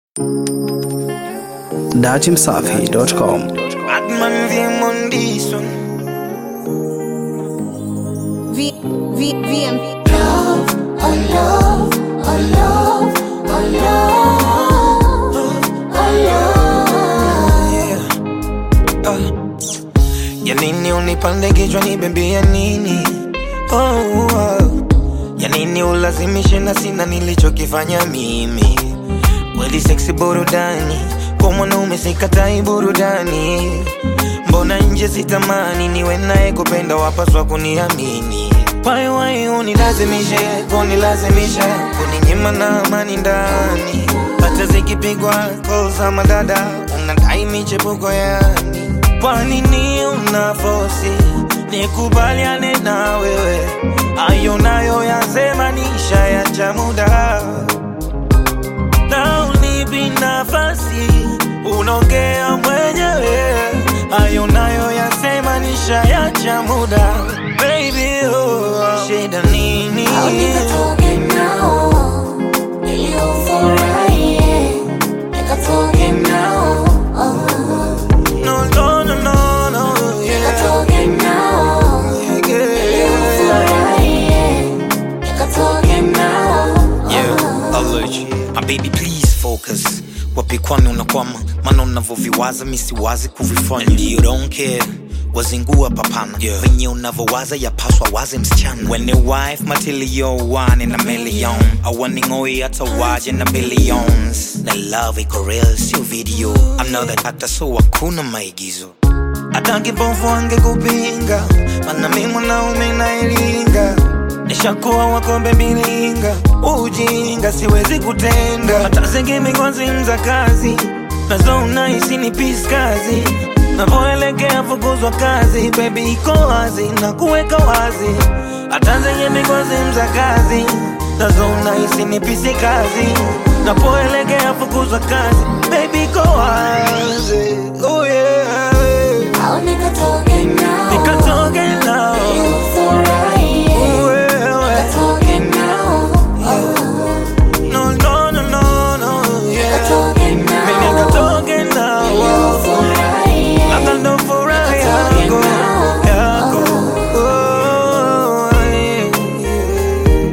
datimsafi.com. Batman VM on this one. V, V, VM. love, oh love, oh love, oh love, oh love. Yeah. Uh. Ya nini unipande kichwa nibembea nini? Oh, oh. Ya nini ulazimishe na sina nilichokifanya mimi? Kweli seksi burudani, kwa mwanaume sikatai burudani. Mbona nje sitamani niwe naye kupenda, wapaswa kuniamini. Why why unilazimishe, kunilazimisha, kuninyima na amani ndani. Hata zikipigwa call za madada, unadai michepuko yani. Kwa nini una fosi nikubaliane na wewe? Ayo nayo yasema nisha ya cha muda na unipi nafasi, unaongea mwenyewe. Hayo nayo yasema nishayacha muda, baby oh, shida nini? Au nikatoke nao ili ufurahie, nikatoke nao, oh, No, no, no, no, no, yeah, nikatoke nao yeah, ili yeah. ufurahie, nikatoke nao, Yeah, allergy. My baby please focus wapi kwani unakwama maana unavyoviwaza misiwazi kuvifanya And you don't care wazingua papana yeah. venye unavyowaza yapaswa waze msichana when a wife matilio one in a million awaningoi hata waje na billions na love iko real sio video another hata so hakuna maigizo hata kipofu angekupinga mana mi mwanaume nailinga nishakuwa wakombe milinga ujinga siwezi kutenda hata zingimi kwanzimza kazi nazo unahisi ni pis kazi navoelekea fukuzwa kazi bebi iko wazi na kuweka wazi hata zenye mikwazimza kazi nazo unahisi ni pisi kazi napoelekea fukuzwa kazi bebi iko wazi oh yeah. au nikatoke nao nikatoke nao ili ufurahie, wewe nikatoke nao, No, no, no, no, no, yeah. nikatoke Mimi nao nikatoke ili nao. ufurahie. Labda ndo furaha yako, yako. Oh, yeah, yeah.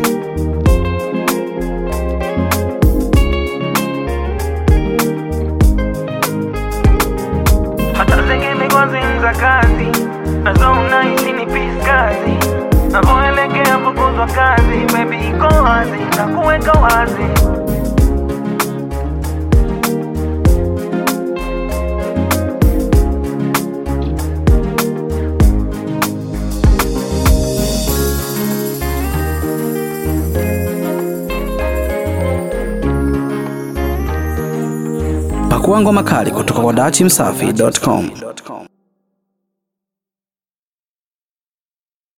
hata zingine kwanzimza kazi nazo unahisi ni pis kazi navoelekea fukuzwa kazi bebi iko wazi na kuweka wazi Pakua ngoma kali kutoka kwa datimsafi.com.